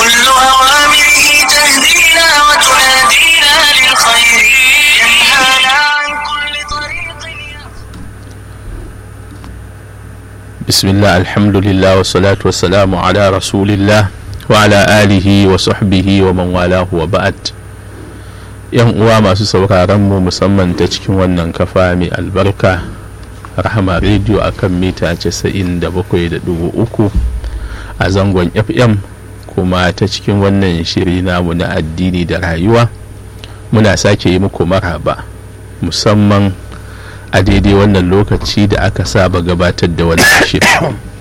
كل أوامره تهدينا وتنادينا للخير ينهانا عن كل طريق بسم الله الحمد لله والصلاة والسلام على رسول الله وعلى آله وصحبه ومن والاه وبعد yan uwa masu sauraron mu musamman ta cikin wannan kafa mai albarka rahama rediyo a kan mita 97.3 a zangon fm kuma ta cikin wannan shiri namu na addini da rayuwa muna sake yi muku maraba musamman a daidai wannan lokaci da aka saba gabatar da wannan shiri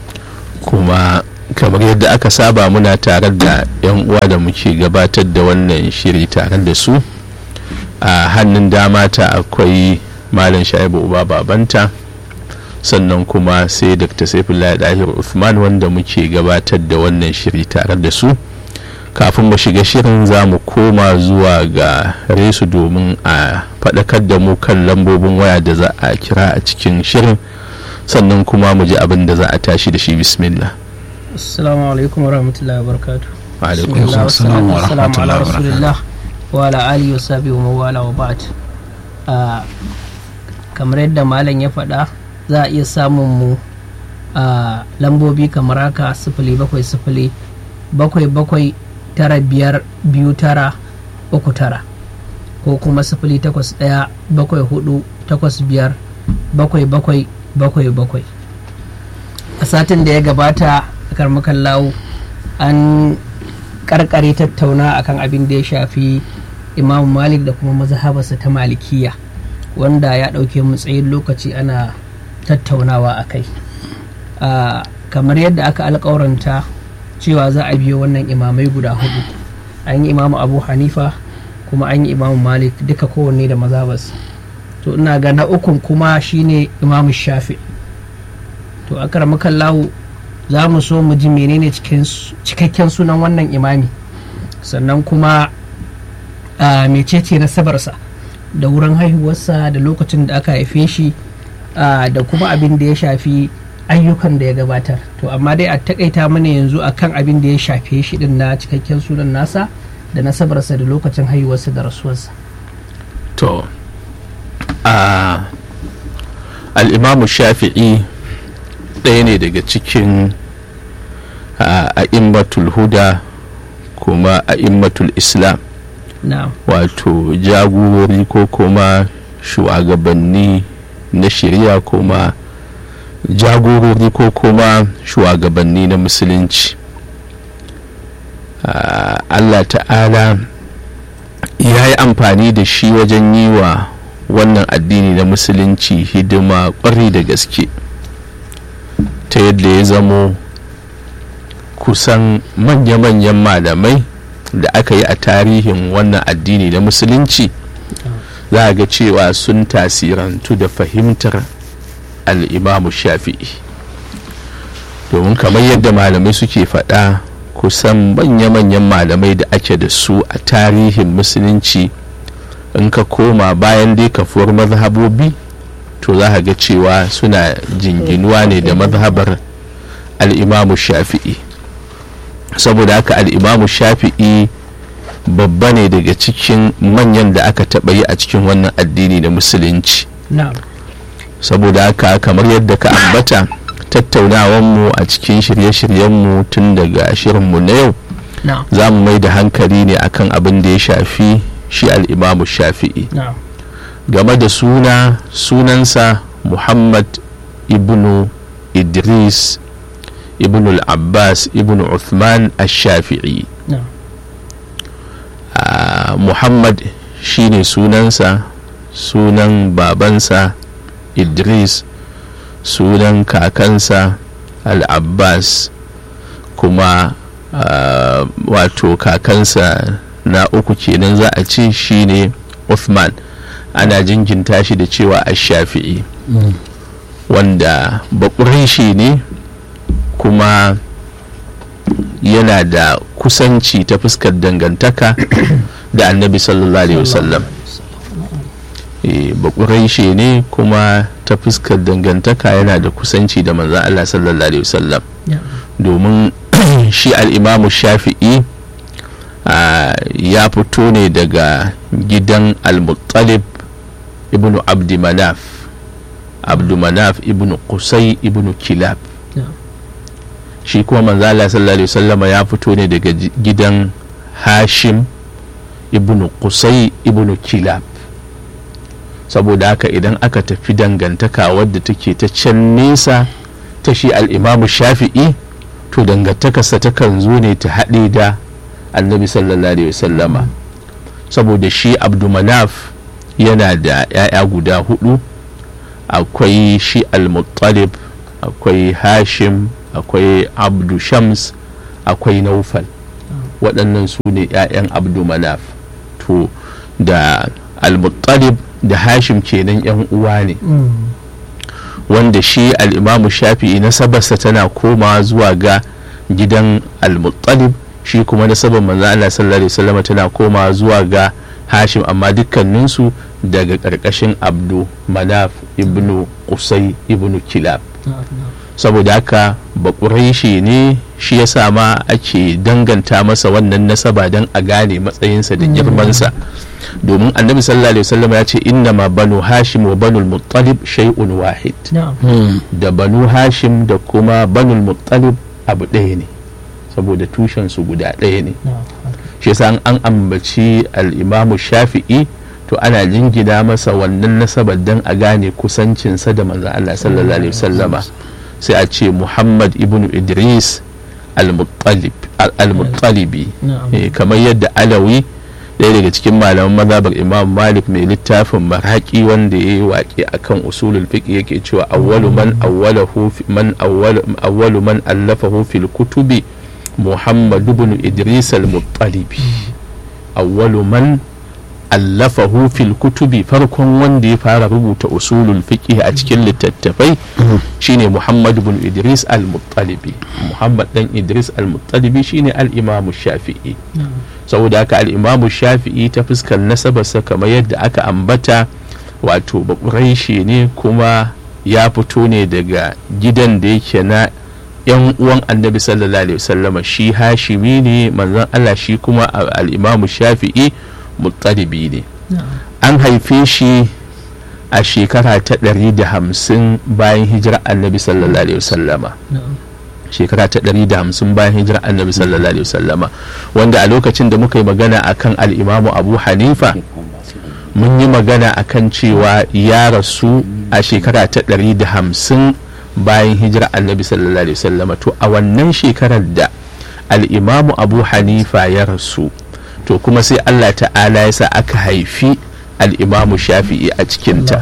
kuma kamar yadda aka saba muna tare da 'yan uwa da muke gabatar da wannan shiri tare da su a hannun dama ta akwai malam shaibu uba babanta sannan kuma sai dr saifullah dahir usman wanda muke gabatar da wannan shiri tare da su kafin mu shiga shirin za mu koma zuwa ga resu domin a faɗakar da mu kan lambobin waya da za a kira a cikin shirin sannan kuma mu ji abin da za a tashi da shi bismillah assalamu alaikum wa rahmatullahi wa barakatu Wa alaikum assalam wa rahmatullahi wa barakatuh. wa ala alihi wa sahbihi wa mawala wa ba'd Ah, kamar yadda malam ya faɗa za a iya samun mu a lambobi kamar haka sifili bakwai sifili bakwai bakwai tara biyar biyu tara uku tara ko kuma sifili takwas ɗaya bakwai hudu takwas biyar bakwai bakwai bakwai bakwai a satin da ya gabata a karmakan lawo an karkare tattauna akan abin da ya shafi imam malik da kuma mazhabarsa ta malikiya wanda ya ɗauke mu tsayin lokaci ana tattaunawa a kai Ah, kamar yadda aka alƙawaranta cewa za a biyo wannan imamai guda hudu an yi imamu abu hanifa kuma an yi imamu malik duka kowanne da mazhabarsa to ina ga na ukun kuma shine imamu shafi to a karamakan lahu za mu so mu ji menene cikin su- cikakken sunan wannan imami sannan kuma a mecece nasabarsa da wurin haihuwarsa da lokacin da aka haife shi a, da kuma abin da ya shafi ayyukan da ya gabatar to amma dai a takaita mana yanzu akan abin da ya shafe shi din na cikakken sunan nasa da nasabarsa da lokacin haihuwarsa da rasuwarsa to a al'imamu shafi'i ɗaya ne daga cikin a immatul huda kuma a immatul islam na'am wato jagorori ko kuma shugabanni na shari'a kuma jagorori ko kuma shugabanni na musulunci Ah, allah ta'ala ya yi amfani da shi wajen yi wa wannan addini na musulunci hidima kwarai da gaske ta yadda ya zamo kusan manya-manyan malamai da aka yi a tarihin wannan addini na musulunci za a ga cewa sun tasirantu da fahimtar al'imamu shafi'i domin kamar yadda malamai suke faɗa kusan manya-manyan malamai da ake da su a tarihin musulunci in ka koma bayan dai kafuwar mazhabobi to za ka ga cewa suna jinginuwa ne da mazhabar al'imamu shafi'i saboda haka al'imamu shafi'i babba ne daga cikin manyan da aka taɓa yi a cikin wannan addini da musulunci na'am saboda haka kamar yadda ka ambata tattaunawanmu a cikin shirye-shiryenmu tun daga shirinmu na yau na'am za mu mai da hankali ne akan abin da ya shafi shi al'imamu shafi'i na'am game da suna sunansa muhammad ibnu idris ibnu al-abbas ibnu uthman ash-shafi'i na'am Ah, muhammad shine sunansa sunan babansa idris sunan kakansa al-abbas kuma ah, wato kakansa na uku kenan za a ce shine uthman ana jinginta shi da cewa ash-shafi'i wanda bakurin ne kuma yana da kusanci ta fuskar dangantaka da annabi sallallahu alaihi wasallam bakurai ne kuma ta fuskar dangantaka yana da kusanci da manzan Allah sallallahu alaihi wasallam domin shi al'imamu shafi'i ya fito ne daga gidan al-muttalib ibn abdi manaf abdu manaf ibn qusay ibn kilab shi kuma manzala sallallahu alaihi wasallama ya fito ne daga gidan hashim ibn qusay ibn kilab saboda haka idan aka tafi dangantaka wadda take ta can nesa ta shi al'imamu shafi'i to dangantakarsa takan zo ne ta haɗe da annabi sallallahu alaihi wasallama saboda shi abdumanaf yana da 'ya'ya guda hudu akwai shi al-muttalib akwai hashim akwai abdu shams akwai naufal waɗannan su ne 'ya'yan abdumanaf to da al-muttalib da hashim kenan 'yan uwa ne wanda shi al'imamu shafi'i nasabarsa tana komawa zuwa ga gidan al-muttalib shi kuma nasabar manzo Allah sallallahu alaihi wasallam tana komawa zuwa ga hashim amma dukkaninsu daga ƙarƙashin abdu manaf ibnu qusay ibnu kilab saboda haka bakuraishi ne shi ya sa ma ake danganta masa wannan nasaba don a gane matsayinsa da girmansa domin annabi sallallahu alaihi wasallam ya ce inna ma banu hashim wa banu muttalib shay'un wahid da banu hashim da kuma banu muttalib abu ɗaya ne saboda tushen su guda ɗaya ne shi yasa an ambaci al-imamu shafi'i to ana jingina masa wannan nasabar don a gane kusancinsa da manzon Allah sallallahu alaihi wasallama sai a ce muhammad ibn idris al-muttalibi kamar yadda alawi ɗaya daga cikin malaman mazhabar imam malik mai littafin maraki wanda ya yi waƙe akan usulul fiqh yake cewa awwalu man awwalahu man awwalu man allafahu fil kutubi muhammad ibn idris al-muttalibi awwalu man allafahu fil kutubi farkon wanda ya fara rubuta usulul fiqh a cikin littattafai shine Muhammad ibn Idris al-Muttalibi Muhammad dan Idris al-Muttalibi shine al-Imam Shafi'i saboda haka al-Imam Shafi'i ta fuskar nasabarsa kamar yadda aka ambata wato bakuraishi ne kuma ya fito ne daga gidan da yake na yan uwan annabi sallallahu alaihi wasallama shi hashimi ne manzon Allah shi kuma al-Imam Shafi'i muttalibi ne an haife shi a shekara ta ɗari da hamsin bayan hijira annabi sallallahu alaihi wasallama shekara ta ɗari da hamsin bayan hijira annabi sallallahu alaihi wasallama wanda a lokacin da muka yi magana akan al'imamu abu hanifa mun yi magana akan cewa ya rasu a shekara ta ɗari da hamsin bayan hijira annabi sallallahu alaihi wasallama to a wannan shekarar da al'imamu abu hanifa ya rasu to kuma sai Allah ta'ala ya sa aka haifi al'imamu shafi'i a cikinta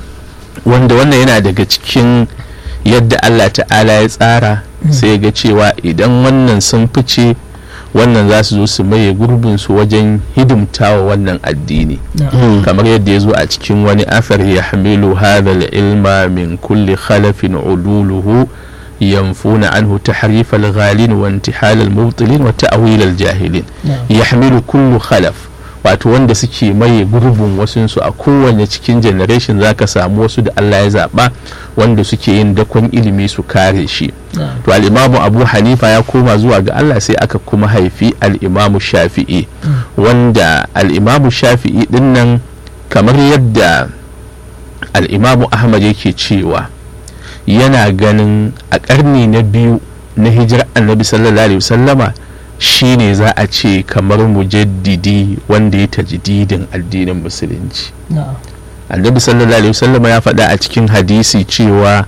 wanda wannan yana daga cikin yadda Allah ta'ala ya tsara sai ga cewa idan wannan sun fice wannan za su zo su maye gurbinsu wajen hidimtawa wannan addini kamar yadda ya zo a cikin wani afar ya hamilu hadha ilma min kulli khalafin uduluhu ينفون عنه تحريف الغالين وانتحال المبطلين وتأويل الجاهلين يحمل كل خلف wato wanda suke maye gurbin wasunsu a kowane cikin generation za ka samu wasu da Allah ya zaɓa wanda suke yin dakon ilimi su kare shi to al'imamu abu hanifa ya koma zuwa ga Allah sai aka kuma haifi al'imamu shafi'i wanda al'imamu shafi'i dinnan kamar yadda al'imamu ahmad yake cewa yana ganin a ƙarni na biyu na hijirar annabi sallallahu alaihi wasallama shine za a ce kamar mujaddidi wanda ya tajdidin addinin musulunci annabi sallallahu alaihi wasallama ya faɗa a cikin hadisi cewa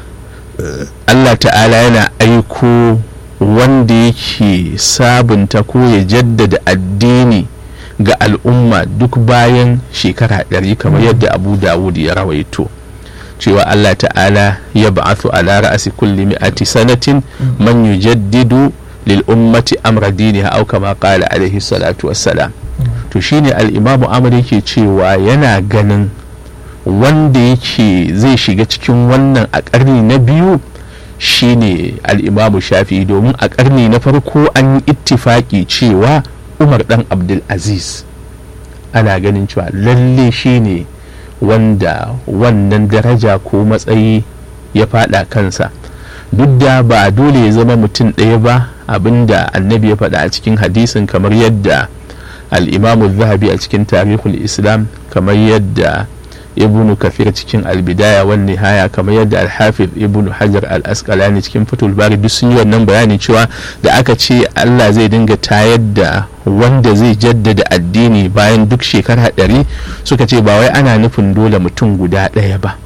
Allah ta'ala yana aiko wanda yake sabunta ko ya jaddada addini ga al'umma duk bayan shekara ɗari kamar yadda abu dawud ya rawaito cewa Allah ta'ala ya ba'athu ala ra'asi kulli mi'ati sanatin man yujaddidu lil ummati amra diniha aw kama qala alaihi salatu wassalam to shine al-imamu amr yake cewa yana ganin wanda yake zai shiga cikin wannan a ƙarni na biyu shine al-imamu shafi'i domin a ƙarni na farko an yi ittifaki cewa umar dan abdul aziz ana ganin cewa lalle shine wanda wannan daraja ko matsayi ya fada kansa duk da ba dole ya zama mutum ɗaya ba abinda annabi ya faɗa a cikin hadisin kamar yadda al-imamu zahabi a cikin tarihul islam kamar yadda ibnu kafir cikin albidaya wan nihaya kamar yadda alhafiz ibnu hajar al-asqalani cikin fatul bari duk sun yi wannan bayani cewa da aka ce Allah zai dinga tayar da wanda zai jaddada addini bayan duk shekara ɗari suka ce ba wai ana nufin dole mutum guda ɗaya ba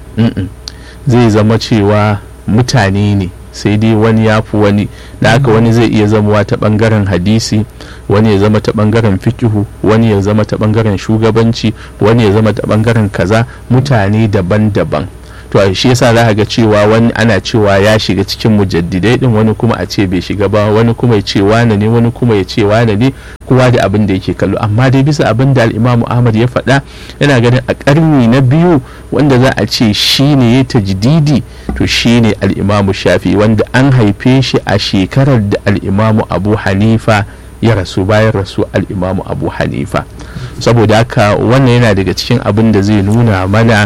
zai zama cewa mutane ne sai dai wani ya fi wani da haka wani zai iya zamowa ta bangaren hadisi wani ya zama ta bangaren fikihu wani ya zama ta bangaren shugabanci wani ya zama ta bangaren kaza mutane daban-daban to shi yasa za ga cewa wani ana cewa ya shiga cikin mujaddidai din wani kuma a ce bai shiga ba wani kuma ya ce wane ne wani kuma ya ce wane ne kowa da abin da yake kallo amma dai bisa abin da al'imamu ahmad ya faɗa yana ganin a ƙarni na biyu wanda za a ce shi ne ya tajdidi to shi ne al'imamu shafi wanda an haife shi a shekarar da al'imamu abu hanifa ya rasu bayan rasu al'imamu abu hanifa saboda haka wannan yana daga cikin abin da zai nuna mana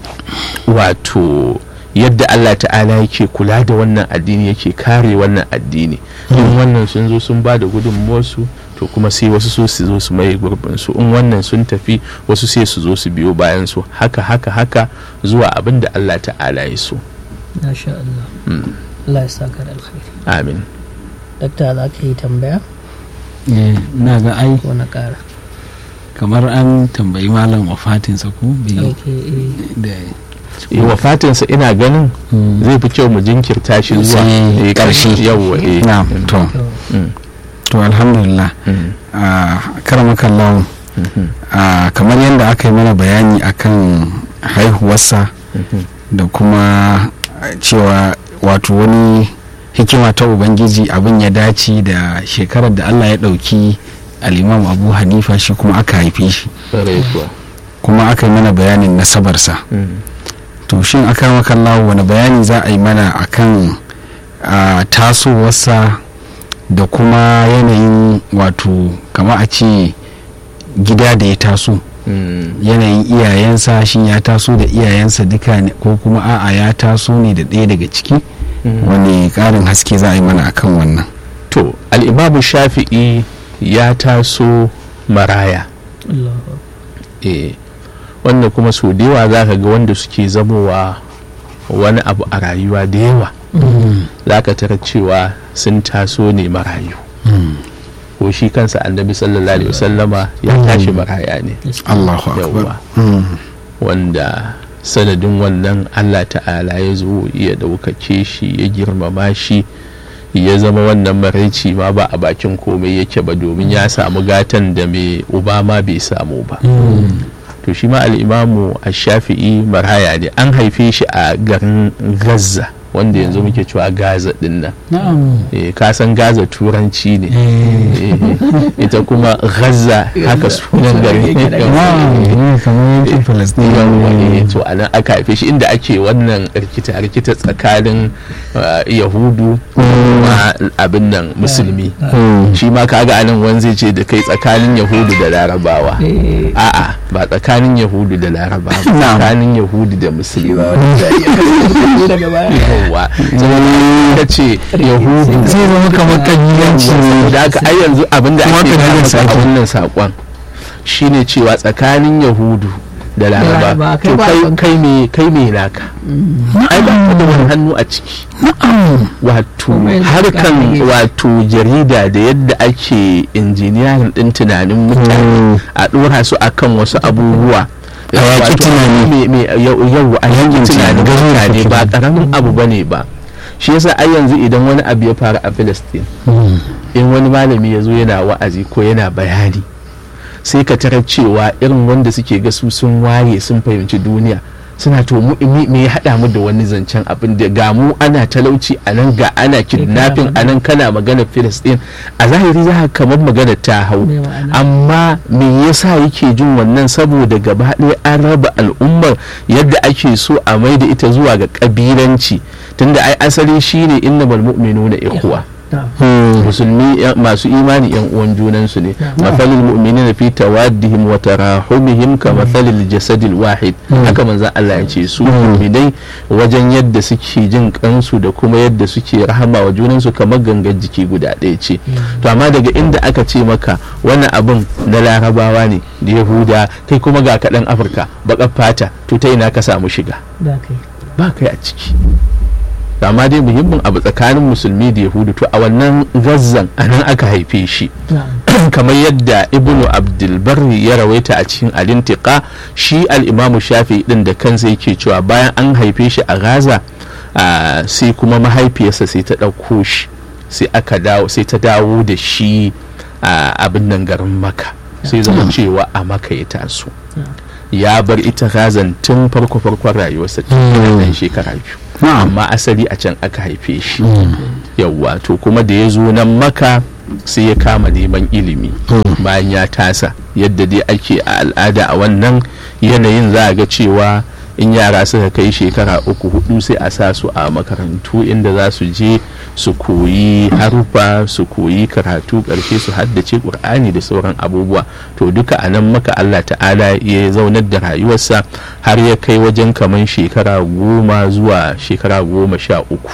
wato yadda Allah ta'ala yake kula da wannan addini yake kare wannan addini in wannan sun zo sun ba da gudunmuwarsu to kuma sai wasu so su zo su maye gurbinsu in wannan sun tafi wasu sai su zo su biyo bayan su haka haka haka zuwa abin da Allah ta'ala ya so Masha Allah. Allah ya saka da alkhairi. amin Dakta za ka yi tambaya na ga ai ko na ƙara? kamar an tambayi malam wafatinsa ko bi Ok, eh. da Eh, wafatinsa ina ganin zai fi kyau mu jinkirta shi zuwa Sai eh, ƙarshe. yawwa eh na to To, Mm, to alhamdulillah mm, a karamakan mhm, a kamar yadda aka yi mana bayani akan haihuwarsa mhm. da kuma cewa wato wani hikima ta ubangiji abin ya dace da shekarar da allah ya ɗauki al'imam abu hanifa shi kuma aka haife shi Ƙwarai kuwa. kuma aka yi mana bayanin nasabarsa Mm. to shin aka makallawa wani bayani za a yi mana akan a tasowarsa da kuma yanayin wato kama a ce gida da ya taso Mm. yanayin iyayensa shin ya taso da iyayensa duka ne ko kuma a'a ya taso ne da ɗaya daga ciki Mm. wani ƙarin haske za a yi mana akan wannan to al'imamu shafi'i ya taso maraya Allahu eh wanda kuma sau da yawa za ka ga wanda suke zamowa wani abu a rayuwa da yawa za ka tara cewa sun taso ne marayu ko shi kansa annabi sallallahu alaihi wasallama ya tashi maraya ne allahu akbar Yawwa. Mm. wanda sanadin wannan allah ta'ala ya zo ya ɗaukake shi ya girmama shi ya zama wannan maraici ma ba a bakin komai yake ba domin ya samu gatan da mai uba ma bai samu ba to shi ma al'imamu a shafi'i maraya ne an haife shi a garin gaza wanda yanzu muke cewa gaza din nan na'am Eh, ka san gaza turanci ne Eh. Eh, ita kuma gaza haka sunan garin na'am eh, kamar yankin palestine yawwa eh, to a nan aka haife shi inda ake wannan rikita rikita tsakanin uh, yahudu ma abin nan musulmi Mm. shi ma kaga anan wani zai ce da kai tsakanin yahudu da larabawa Eh, a'a ba tsakanin yahudu da larabawa ba Na'am. tsakanin yahudu da musulmi daga baya. yawwa saboda ka ce yahudu zai zama kamar kabilanci ne da aka ai yanzu abin da Kuma ake ka gaya daga maka a sake. wannan saƙon shine cewa tsakanin yahudu da laraba Laraba, kai to ba kai son- kai me kai me naka ai ba ka da wani hannu a ciki wato Kuma yanzu harkan ka- wato jarida da yadda ake injiniyarin din tunanin mutane a dora su akan wasu abubuwa A yaƙi Wato, tunani. me- me- yau yau a yankin tunanin tunani, mutane ba tunani. karamin abu bane ba shi yasa ai yanzu idan wani abu ya faru a Palestine in wani malami ya zo yana wa'azi ko yana bayani sai ka tarar cewa irin wanda suke ga su sun waye sun fahimci duniya suna to mu me me ya haɗa mu da wani zancen abin da ga mu ana talauci a nan ga ana kidnapping a nan kana magana Filistin a zahiri za ka kamar magana ta hau Me ma'ana? amma me yasa yake jin wannan saboda gaba ɗaya an raba al'ummar yadda ake so a mai da ita zuwa ga ƙabilanci tunda ai asali shine innamal mu'minuna ikhwa musulmi yan- masu imani yan uwan junansu ne mathalil mu'minina fi tawaddihim wa tarahumihim ka mathalil jasadil wahid haka manzon Allah ya ce su mu'minai wajen yadda suke jin kansu da kuma yadda suke rahama wa junansu kamar gangan jiki guda ɗaya ce to amma daga inda aka ce maka wannan abin na larabawa ne da yahuda kai kuma ga kaɗan afirka baƙar fata to ta ina ka samu shiga da kai ba kai a ciki amma dai muhimmin abu tsakanin musulmi da yahudu to a wannan gazzan a nan aka haife shi kamar yadda ibnu abdulbarri ya rawaita a cikin alintika shi al'imamu shafi din da kansa yake cewa bayan an haife shi a gaza ah, sai kuma mahaifiyarsa sai ta ɗauko shi sai aka dawo sai ta dawo da shi a abin nan garin maka sai zama cewa a maka ya taso ya bar ita gazan tun farko farkon rayuwarsa tun yana ɗan shekara biyu Na'am. amma asali a can aka haife shi yawwa to kuma da ya zo nan maka sai ya kama neman ilimi bayan ya tasa yadda dai ake a al'ada a wannan yanayin za a ga cewa in yara suka kai shekara uku hudu sai a sa su a makarantu inda za su je su koyi harufa su koyi karatu karshe su haddace ƙur'ani da sauran abubuwa to duka a nan maka allah ta'ala ya zaunar da rayuwarsa har ya kai wajen kaman shekara goma zuwa shekara goma sha uku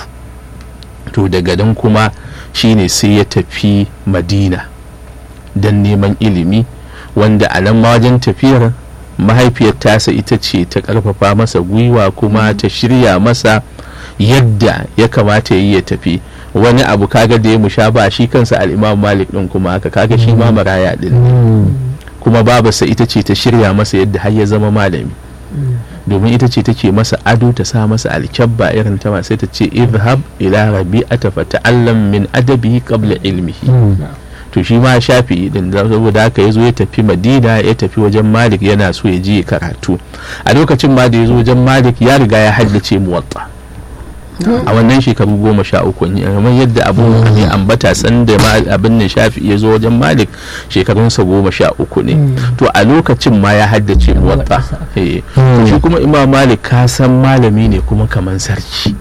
to daga nan kuma shine sai ya tafi madina don neman ilimi wanda a nan ma wajen tafiyar mahaifiyar tasa ita ce ta karfafa masa gwiwa kuma ta shirya masa yadda ya kamata yi ya tafi wani abu kaga da ya musha ba shi kansa al'imam malik din kuma haka kaga shi ma maraya din kuma babarsa ita ce ta shirya masa yadda har ya zama malami domin ita ce take masa ado ta sa masa alkyabba irin ta sai ta ce izhab ila rabi'ata fa ta'allam min adabihi qabla ilmihi to shi ma shafi din da saboda haka ya zo ya tafi madina ya tafi wajen malik yana so ya je ya karatu a lokacin ma da ya zo wajen malik ya riga ya haddace muwatta a wannan shekaru goma sha uku ne kamar yadda abu ne ambata sanda ma abin nan shafi ya zo wajen malik shekarunsa goma sha uku ne to a lokacin ma ya haddace muwatta eh to shi kuma imam malik ka san malami ne kuma kamar sarki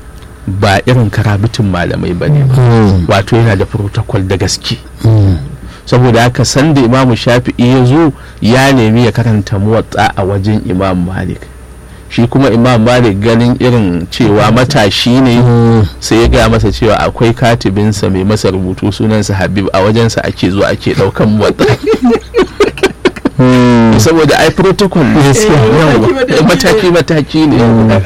ba irin karabitin malamai ba ne ba wato yana da protocol da gaske saboda haka sanda imamu shafi'i ya zo ya nemi ya karanta muwatsa a wajen imam malik shi kuma imam malik ganin irin cewa matashi ne sai ya gaya masa cewa akwai katibinsa mai masa rubutu sunansa habib a wajensa ake zuwa ake daukan muwatsa saboda ai protocol ne mataki mataki ne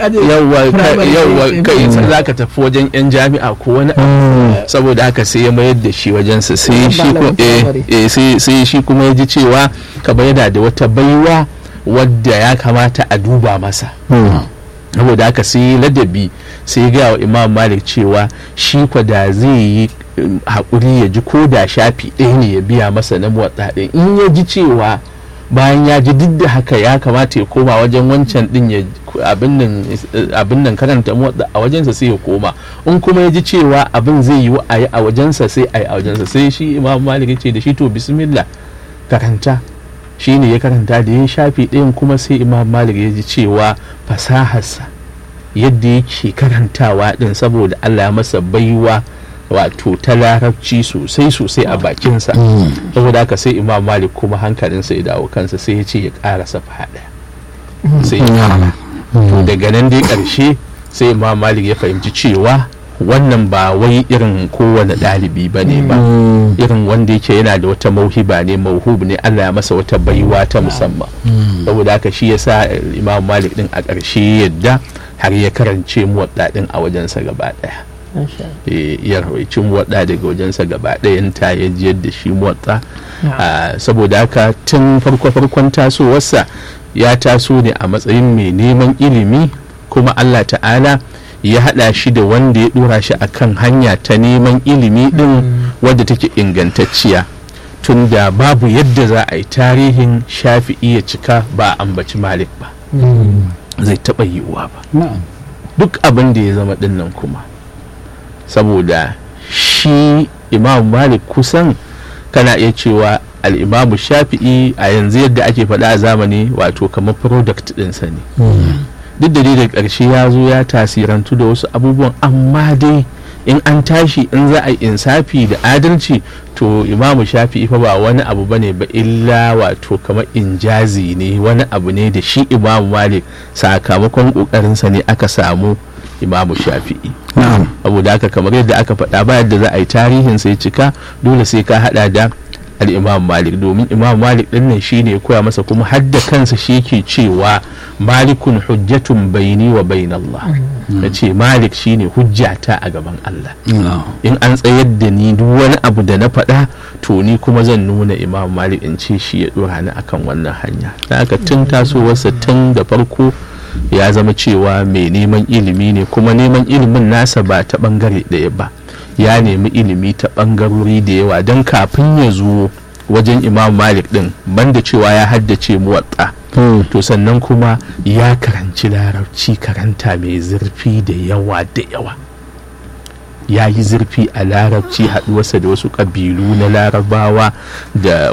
yawwa kai za ka tafi wajen yan jami'a ko wani abu saboda haka sai ya mayar da shi wajensa sai shi ko- eh, eh, sai- sai shi kuma ya ji cewa kamar yana da wata baiwa wadda ya kamata a duba masa saboda haka sai ladabi sai ga wa imam malik cewa shi kwa da zai yi um, haƙuri ya ji ko da shafi ɗaya ne ya biya masa na motsa ɗin in ya ji cewa bayan ya ji duk da haka ya kamata ya koma wajen wancan ɗin ya abin nan eh, abin nan karanta motsa a wajensa sai ya koma in kuma ya ji cewa abin zai yi a yi a wajensa sai a yi a wajensa sai shi imam malik ya ce da shi to bismillah karanta shi ne ya karanta da ya shafi ɗayan kuma sai imam malik ya ji cewa fasaharsa yadda yake karantawa ɗin saboda allah ya masa baiwa wato ta larabci sosai sosai a bakinsa saboda haka sai imam malik kuma hankalinsa ya dawo kansa sai ya ce ya ƙara safa ɗaya sai ya ƙara to daga nan dai ƙarshe sai imam malik ya fahimci cewa wannan ba wai irin kowane ɗalibi ba ne ba irin wanda yake yana da wata mauhiba ne mauhub ne Allah ya masa wata baiwa ta musamman saboda haka shi yasa imam malik din a ƙarshe yadda har ya karance muwadda din a wajensa gaba ɗaya Eh, ya rawaici muwadda daga wajensa gaba ɗayan ta ya jiyar da shi muwadda Ah, saboda haka tun farko farkon tasowarsa ya taso ne a matsayin mai neman ilimi kuma Allah ta'ala ya haɗa shi da wanda ya ɗora shi akan hanya ta neman ilimi ɗin wadda take ingantacciya tunda babu yadda za a yi tarihin shafi'i ya cika ba a ambaci malik ba zai taɓa yiwuwa ba duk abin da ya zama ɗin nan kuma saboda shi imam malik kusan kana iya cewa al'imamu shafi'i a yanzu yadda ake faɗa a zamani wato kamar product ɗinsa ne duk da dai da ƙarshe ya zo ya tasirantu da wasu abubuwan amma dai in an tashi in za a yi insafi da adalci to imamu shafi'i fa ba wani abu bane ba illa wato kamar injazi ne wani abu ne da shi imamu malik sakamakon kokarinsa ne aka samu imamu shafi'i na'am saboda haka kamar yadda aka faɗa ba yadda za a yi tarihin sai cika dole sai ka hada da al'imam malik domin imam malik din nan shi ne ya koya masa kuma hadda kansa shi ke cewa malikun hujjatun baini wa bain Allah ya ce malik shi ne hujjata a gaban Allah in an tsayar da ni duk wani abu da na faɗa to ni kuma zan nuna imam malik in ce shi ya ɗora ni akan wannan hanya da aka tun tasowarsa tun da farko ya zama cewa mai neman ilimi ne kuma neman ilimin nasa ba ta ɓangare ɗaya ba ya nemi ilimi ta ɓangarori da yawa don kafin ya zo wajen imam malik din banda cewa ya haddace muwatta to sannan kuma ya karanci larabci karanta mai zurfi da yawa da yawa ya yi zurfi a larabci haɗuwarsa da wasu ƙabilu na larabawa da